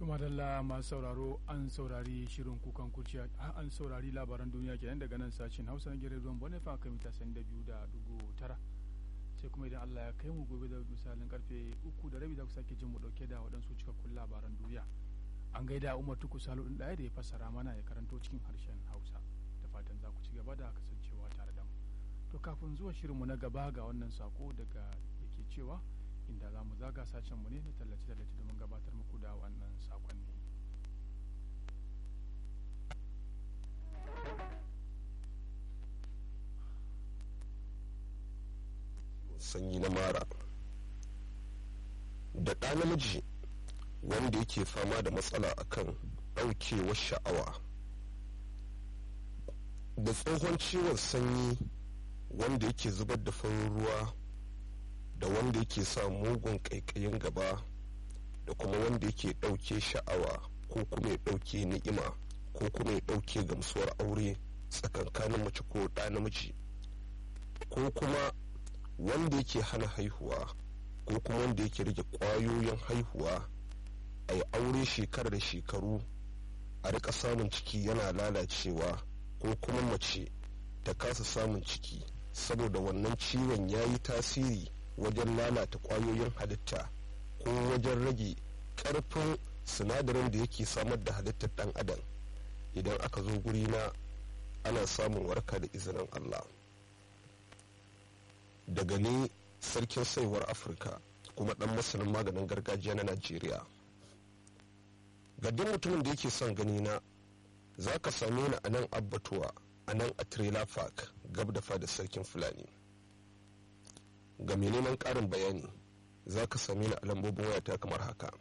tumadalla masu sauraro an saurari shirin kukan kurciya an saurari labaran duniya kenan daga nan sashen hausa na gidan ruwan bonefa kan mita da biyu da dugu tara sai kuma idan allah ya kai mu gobe da misalin karfe uku da rabi za ku sake jin mu dauke da waɗansu cikakkun labaran duniya an gaida umar tuku salo ɗin ɗaya da ya fassara mana ya karanto cikin harshen hausa da fatan za ku ci gaba da kasancewa tare da mu to kafin zuwa shirinmu na gaba ga wannan sako daga yake cewa inda za mu zaga sashenmu ne na tallace-tallace domin gabatar muku da wannan sakonni. sanyi na mara da ɗa namiji wanda yake fama da matsala akan ɗaukewar sha'awa da tsohon ciwon sanyi wanda yake zubar da farin ruwa da wanda yake sa mugun ƙaiƙayin gaba da kuma wanda yake ɗauke sha'awa ko kuma ya ɗauke ni'ima ko kuma ya ɗauke gamsuwar aure tsakankanin mace ko ɗa namiji ko kuma wanda yake hana haihuwa ko kuma wanda yake rage ƙwayoyin haihuwa a yi aure shekara da shekaru a rika samun ciki yana lalacewa ko kuma mace ta kasa samun ciki saboda wannan ciwon ya yi tasiri wajen lalata ƙwayoyin halitta ko wajen rage ƙarfin sinadarin da yake samar da halittar ɗan adam idan aka zo guri na ana samun warka da izinin allah daga ni sarkin saiwar afirka kuma ɗan masanin maganin gargajiya na najeriya ga duk mutumin da yake son gani na za ka same ni a nan abbatuwa a nan a trailer park gab da fada sarkin fulani ga mai neman ƙarin bayani za ka same ni a lambobin wayata kamar haka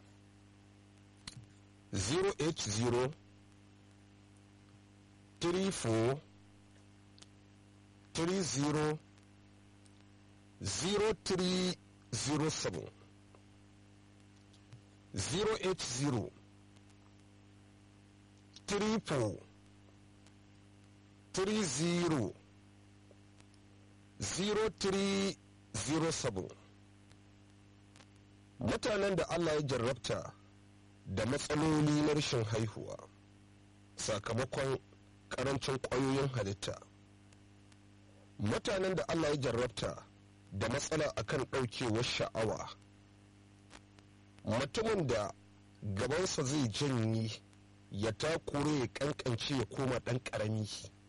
080 34 30 0307 080 triple three zero zero three zero seven mutanen da Allah ya jarrabta da matsaloli na rashin haihuwa sakamakon karancin ƙwayoyin halitta mutanen da Allah ya jarrabta da matsala akan ɗaukewar sha'awa mutumin da gabansa zai janye ya takure ya kankance ya koma ɗan ƙarami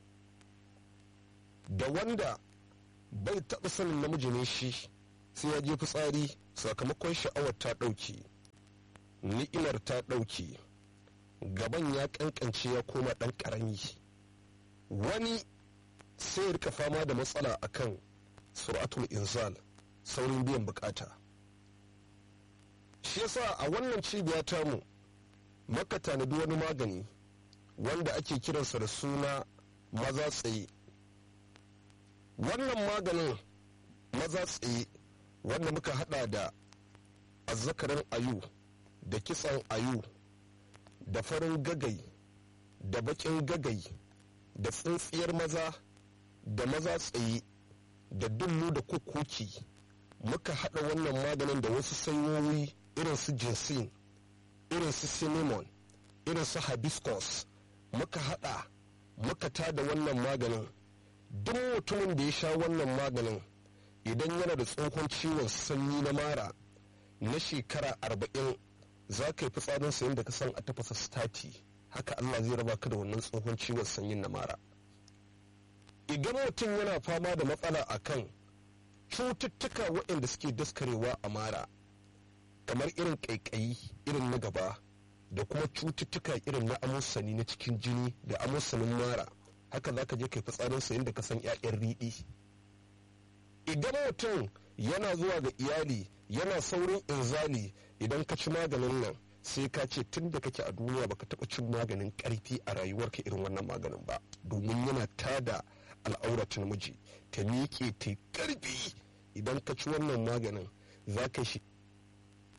da wanda bai taɓa sanin namiji ne shi sai ya je fitsari sakamakon sha'awar ta ɗauke ni'imar ta ɗauke gaban ya kankance ya koma ɗan ƙarami wani sai ya rika fama da matsala akan suratul inzal saurin biyan bukata shi yasa a wannan cibiya tamu maka tanadi wani magani wanda ake kiransa da suna maza tsaye wannan maganin maza tsaye wanda muka hada da azzakarin ayu da kitsan ayu da farin gagai da bakin gagai da tsintsiyar maza da maza tsaye da dullu da kukuki muka hada wannan maganin da wasu sanyoyi irin su jinsin irin su cinnamon irin su hibiscus muka hada muka tada wannan maganin duk mutumin da ya sha wannan maganin idan yana da tsohon ciwon sanyi na mara na shekara arba'in za ka yi fitsarin sayin da ka san a tafasa stati haka allah zai raba ka da wannan tsohon ciwon sanyin na mara idan mutum yana fama da matsala akan cututtuka waɗanda suke daskarewa a mara kamar irin ƙaiƙayi irin na gaba da kuma cututtuka irin na amosani na cikin jini da amosanin mara haka za ka je kai fitsarin sayin da ka san 'ya'yan riɗi idan mutum yana zuwa ga iyali yana saurin inzali idan ka ci maganin nan sai ka ce tun da kake a duniya baka taɓa cin maganin ƙarfi a rayuwarka irin wannan maganin ba domin yana tada al'auratin miji ta miƙe ta ƙarfi idan ka ci wannan maganin za ka shi